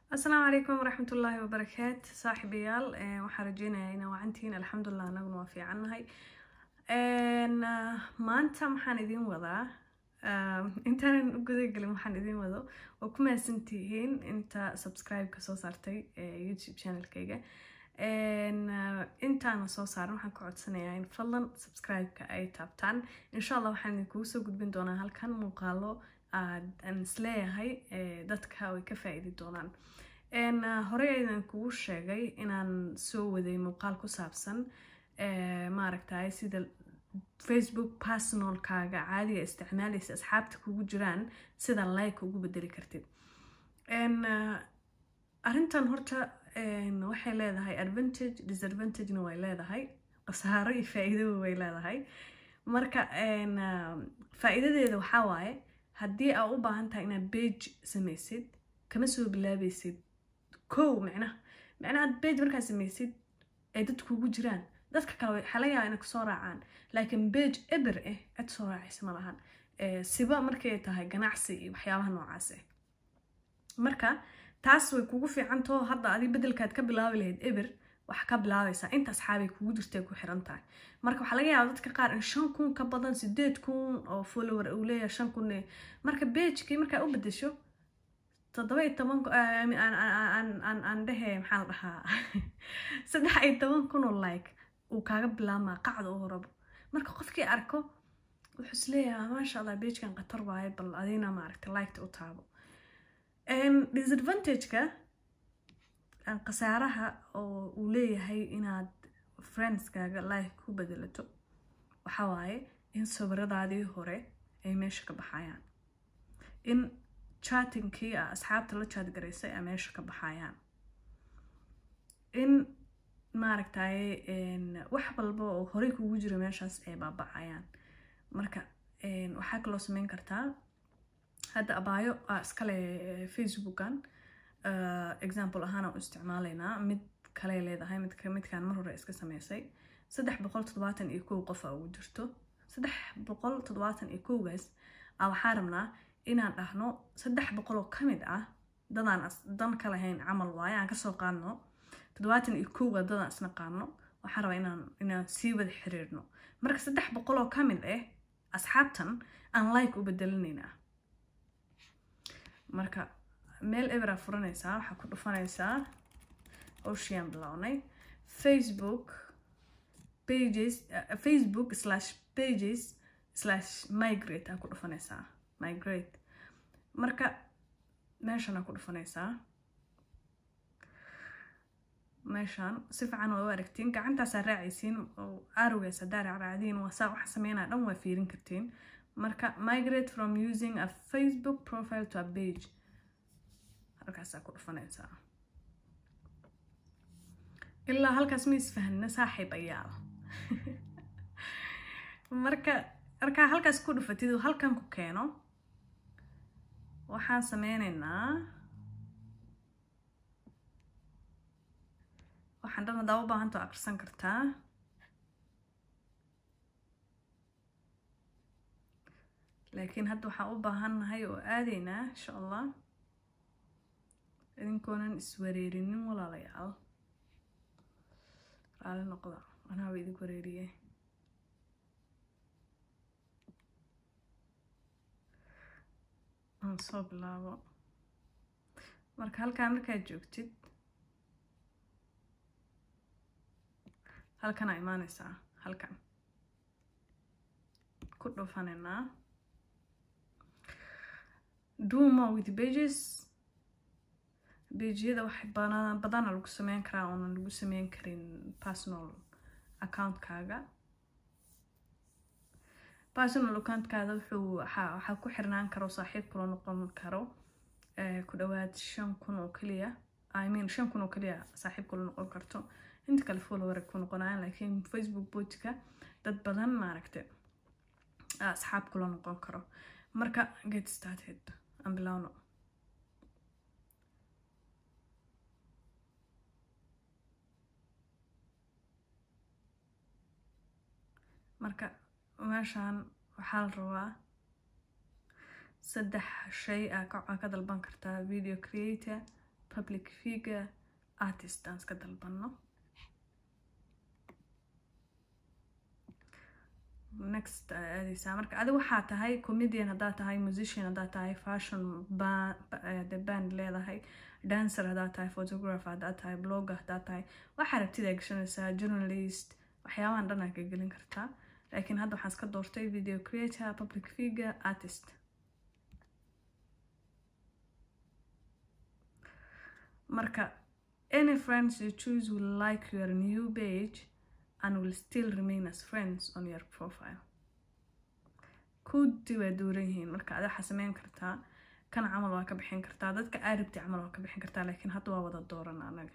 asalaamu calaykum waraxmat ullaahi wabarakaat saaxiibayaal waxaan rajeynayaa inaa wacantihiin alxamdulilah anaguna waa fiicannahay maanta maxaan idiin wadaa intaanan u gudagelin waxaan idiin wado waa ku mahadsantihiin inta subscribe-ka soo saartay youtube channelkayga intaana soo saaran waxaan ka codsanayaa in fadlan subscribe-ka ay taabtaan insha allah waxaan idinkugu soo gudbin doonaa halkan muuqaalo aan isleeyahay dadka way ka faa-iidi doonaan horey aydan kugu sheegay inaan soo waday muuqaal ku saabsan maaragtay sida facebook personalkaaga caadiga isticmaalaysa asxaabta kugu jiraan sida like ugu bedeli kartid arrintan horta waxay leedahay advantage disadvantagena way leedahay khasaaro iyo faa-iidaba way leedahay marka faa-iidadeeda waxaa waaye haddii aa u baahan tahay inaad bage samaysid kama soo bilaabaysid kow micnaha micnaha bage markaad samaysid ay dad kugu jiraan dadka kale waxaa laga yaaba inay kusoo raacaan laakiin bage eber ah cid soo raacaysa ma lahan siba markay tahay ganacsi iyo waxyaabaha noocaas ah marka taas way kugu fiicantao hadda adig bedelkaad ka bilaabi lahayd eber waxa ka bilaabaysaa inta asxaabay kugu jirtay ku xiran tahay marka waxaa laga yaaba dadka qaar in shan kun ka badan sideed kun oo follower uu leeyahay shan kun marka bagekii markaa u bedesho toddoba iyo toban aan dhehe maxaa la dhahaa saddex iyo toban kun oo like uu kaaga bilaabmaa qacda u horabo marka qofkii arko wuxuu isleeyahay maasha allah bagekan khatar waaye bal adina maaragta liketa u taabo disadvantageka khasaaraha oo uu leeyahay inaad friendskaaga life ku bedelato waxaa waaye in sawiradaadii hore ay meesha ka baxayaan in chatingkii a asxaabta la jaad garaysay ay meesha ka baxayaan in maaragtay wax walba oo horey kugu jira meeshaas ay baabacayaan marka waxaa kaloo sameyn kartaa hadda abaayo iskale facebookan example ahaana u isticmaalaynaa mid kale leedahay midkaan mar hore iska sameysay saddex boqol toddobaatan iyo kow qof a ugu jirto saddex boqol toddobaatan iyo kowgaas a waxaa rabnaa inaan dhahno saddex boqol oo ka mid ah dadaan dan ka lahayn camal waaye aan kasoo qaadno toddobaatan iyo kowga dadaan isna qaadno waxaa rabaa inaan inaan sii wada xiriirno marka saddex boqol oo ka mid ah asxaabtan aan like u bedelinaynaa marka meel eberaa furanaysaa waxaa ku dhufanaysaa ocean bilownay facebook pages uh, facebook slash pages slash migrate aa ku dhufanaysaa migrate marka meeshan aa ku dhufanaysaa meeshan si fiican waa u aragtiin gacantaasaa raacaysiin oo arowgaas haddaa raacraacdiin waa saa waxa sameynaa dhan waa fiirin kartiin marka migrate from using a facebook profile to a page halkaasaa ku dhufanaysaa ilaa halkaas ma isfahna saaxiib ayaal marka markaa halkaas ku dhufatid oo halkan ku keeno waxaan sameyneynaa waxaan dhan hadaa u baahantao aqrisan kartaa laakiin hadda waxaan u baahannahay oo aadaynaa insha allah idinkoonan iswareerinin walaalayaal raali noqda anaaba idinku wareeriye aan soo bilaabo marka halkaan markaad joogtid halkanaa imaaneysaa halkan ku dhufanaynaa do more with pages bejiyada wax badana lagu sameyn karaa oonan lagu sameyn karin personal accountkaaga personal accountkaada wuxuu waxaa ku xirnaan karo saaxiib kula noqon karo ku dhawaad shan kun oo keliya i mean shan kun oo keliya saaxiib kula noqon karto inta kale follower ku noqonayaan laakiin facebook boojka dad badan maaragta asxaab kula noqon karo marka get started aan bilowno marka meeshaan waxaa la rabaa saddex shay aa ka dalban kartaa video creator public figure artist aan iska dalbanno next aadeysaa marka adi waxaa tahay comedian haddaad tahay musician haddaad tahay fashion de band leedahay dancer haddaad tahay photographer haddaad tahay blogger haddaad tahay waxaa rabtidaa gashanaysaa journalist waxyaabahan dhan aa ka gelin kartaa laakiin hadda waxaan iska doortay video creator public figure artist marka any friends you choose will like your new page and will still remain as friends on your profile kudi waa duuran yihiin marka ada waxaa sameyn kartaa kan camal waa ka bixin kartaa dadka aarabti camal waa ka bixin kartaa laakiin hadda waa wada dooran anaga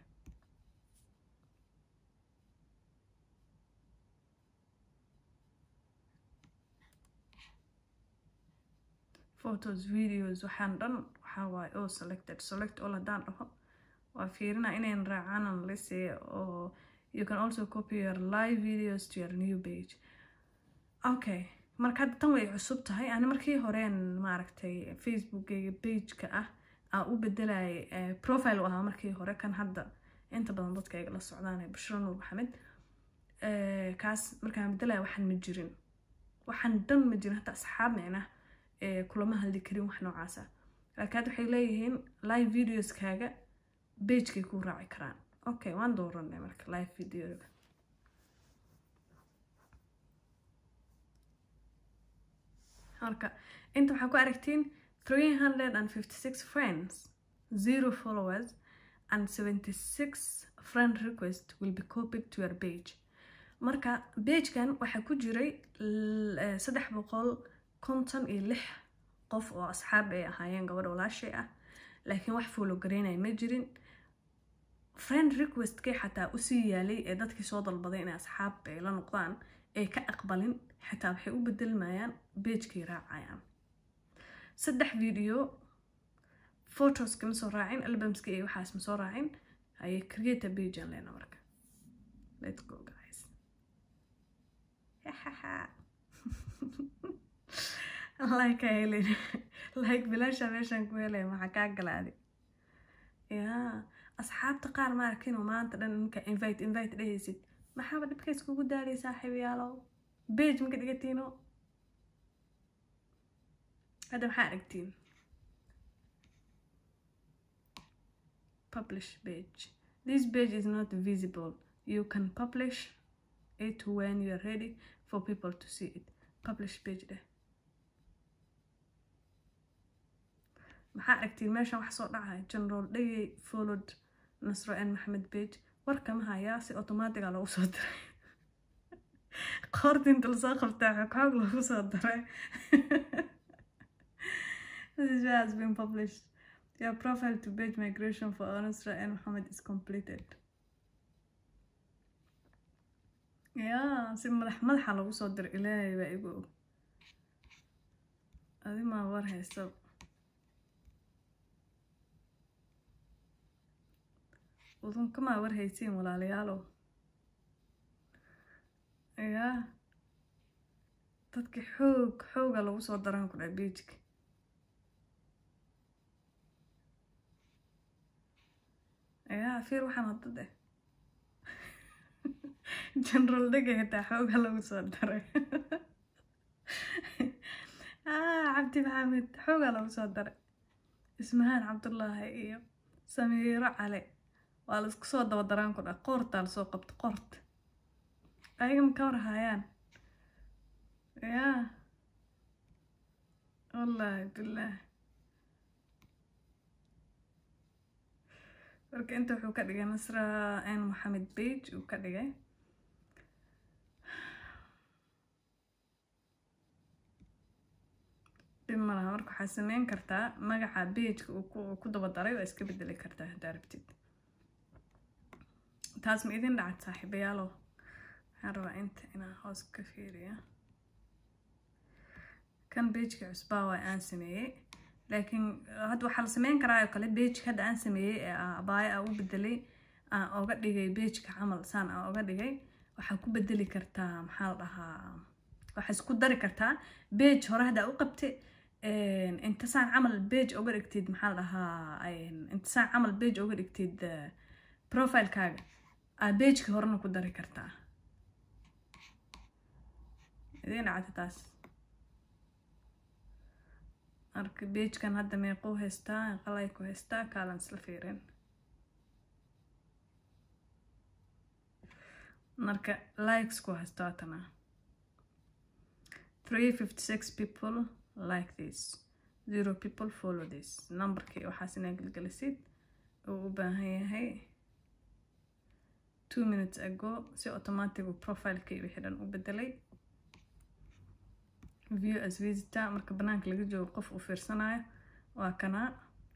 photos videos waxaan dhan waxaa waaye oo selected select all haddaan dhaho waa fiirina inayn raacaanan lise oo you can also copy your live videos to your new page okay marka hadda tan way cusub tahay ani markii horeen maaragtay facebookgayga pageka ah aa u bedelayay profile u ahaa markii hore kan hadda inta badan dadka iga la socdaan bashiro nuur maxamed kaas markaan bedelaya waxaan ma jirin waxaan dhan ma jirin hataa asxaab micnah kulama hadli karin wax noocaasa laakiin hadda waxay leeyihiin live videoskaaga bagekay ku raaci karaan okay waan dooranay marka live videoga marka inta waxaa ku aragtiin three hundred and fifty six friends zero followers and seventy six friend request will be copied to your page marka bagekan waxaa ku jiray saddex boqol konton iyo lix qof oo asxaab ay ahaayeen gabadha walaashay ah laakiin wax foolo gareynaya ma jirin friend requestkay xataa usii yaalay ee dadkii soo dalbaday inay asxaab ay la noqdaan ay ka aqbalin xitaa waxay u bedelmayaan bagekay raacayaan saddex video photoska ma soo raacin albumska iyo waxaas ma soo raacin ayay create a page aan leena marka let's go guys like helin like bilaasha meeshaan ku helay maxaa kaa galaaday yaa asxaabta qaar ma arkin oo maanta dhan ninka invite invite dhehaysid maxaaba dhibkays kugu daalay saaxiib yaalow bage maka dhigatiino hadda maxaa aragtiin publish page this page is not visible you can publish it when you are ready for people to see it publish page dheh maxaa aragtiin meeshan wax soo dhacaya general dhegey followed nasro n maxamed page warkama hayaa si automatiga lagu soo diray qoorta inta lasoo qabtaa xogxoog lagu soo diray this has been published your profile to page migration for nasro n maxamed is completed yaa si madax madaxa lagu soo diray ilaahay baa igu og adi maa war haysta udunkamaa war haysiin walaalayaalow yaa dadki xoog xooga lagu soo daraan ku dhaha beijka yaa fiir waxaan hadda deh general dhega xitaa xooga lagu soo daray cabdi maxamed xooga lagu soo daray ismahaan cabdullaahi iyo samiiro cale waa la isku soo daba daraan ku dha qoortaa lasoo qabto qoorta ayaga ma ka war haayaan yaa wallaahi bilaah marka inta wuxuu ka dhigay nasra n moxamed bage uu ka dhigay dhib malaha marka waxaa sameyn kartaa magaca bageka uu ku daba daray waa iska bedeli kartaa haddaa rabtid taas ma idin dhacad saaxiibayaalow waxaan rabaa inta inaan hoos ka fiiriya kan bageka cusbaa waa aan sameeyey laakiin hadda waxaa la sameyn karaa oo kale bageka hadda aan sameeyey ee abaayo aan u bedelay aan oga dhigay bageka camal saan aan oga dhigay waxaa ku bedeli kartaa maxaa la dhahaa waxaa isku dari kartaa bage hore haddaa u qabtay intasaan camal bage uga dhigtid maxaa la dhahaa intasaan camal bage uga dhigtid profilekaaga aad bageka horena ku dari kartaa idiin dhacda taas marka bagekan hadda meequu haystaa qalay ku haystaa kaalan isla fiirin marka likes ku haysto hatana three fifty six people like this zero people follow this numberkii waxaas inaa gelgelisid uu u baahan yahay two minutes ago si automatic uu profilekii wixii dhan u bedelay view as visitor marka banaanka laga joogo qof uu fiirsanayo waa kanaa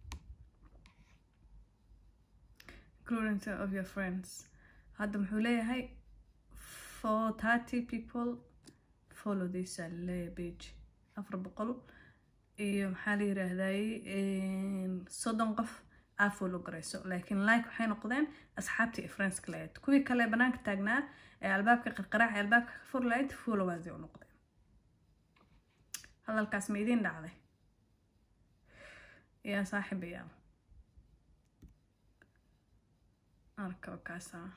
including of your friends hadda muxuu leeyahay for thirty people follow this leeyahay page afar boqol iyo maxaa la yiraahday soddon qof aa follow garayso laakiin like waxay noqdeen asxaabtii iyo friendska lahayd kuwii kale banaanka taagnaa ee albaabka qarqaraac ee albaabka ka fur lahayd followaasi u noqdeen hadalkaas ma idiin dhacday yaa saaxiibayaa arka wakaasaa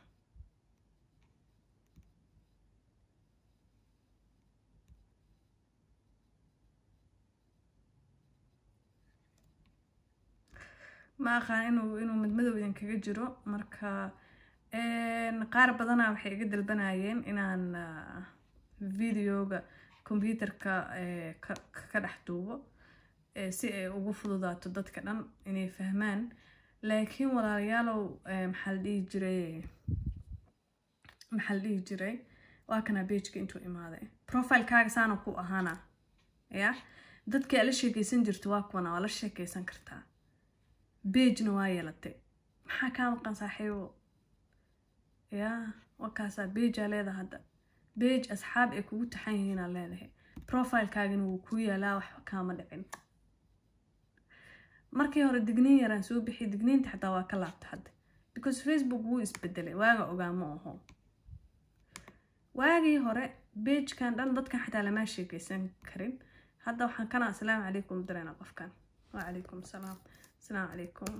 ma aqaan inuu inuu midmadow idinkaga jiro marka qaar badanaa waxay iga dalbanayeen inaan videoga computerka ka dhex duubo si ay ugu fududaato dadka dhan inay fahmaan laakiin walaalayaalow maxaa la dhihi jiray maxaa la dhihi jiray waa kanaa bageka intuu imaaday profilekaaga saana ku ahaana ya dadkii aad la sheekeysan jirto waa kuwana waa la sheekeysan kartaa bagena waa yeelatay maxaa kaa maqan saaxiibo ya wakaasaa bejaa leedaha hadda bage asxaab ay kugu taxan yihiinaa leedahay profilekaagana wuu kuu yaalaa waxba kaama dhicin markii hore digniin yaraan soo bixiy digniinta xataa waa ka laabta hadda because facebook wuu isbedelay waaga ogaa ma aho waagii hore bagekan dhan dadkan xataa lamaa sheekeysan karin hadda waxaan kana asalaamu calaykum dareena qofkan wacalaykum asalaam asalaamu calaykum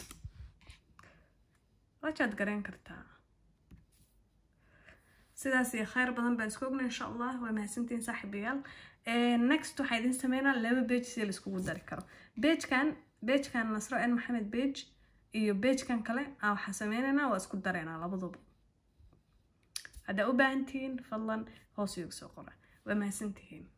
wajaad gareen kartaa sidaas iyo kheyr badan baan isku ogna insha allah waa mahadsantiin saaxiibayaal next waxaa idin sameynaa laba bage si laiskugu dari karo bagekan bagekan nasro n maxamed bage iyo bagekan kale a waxaa sameyneynaa waa isku dareynaa labaduba haddaa u baahan tihiin fadlan hoos iyoga soo qora waa mahadsantihiin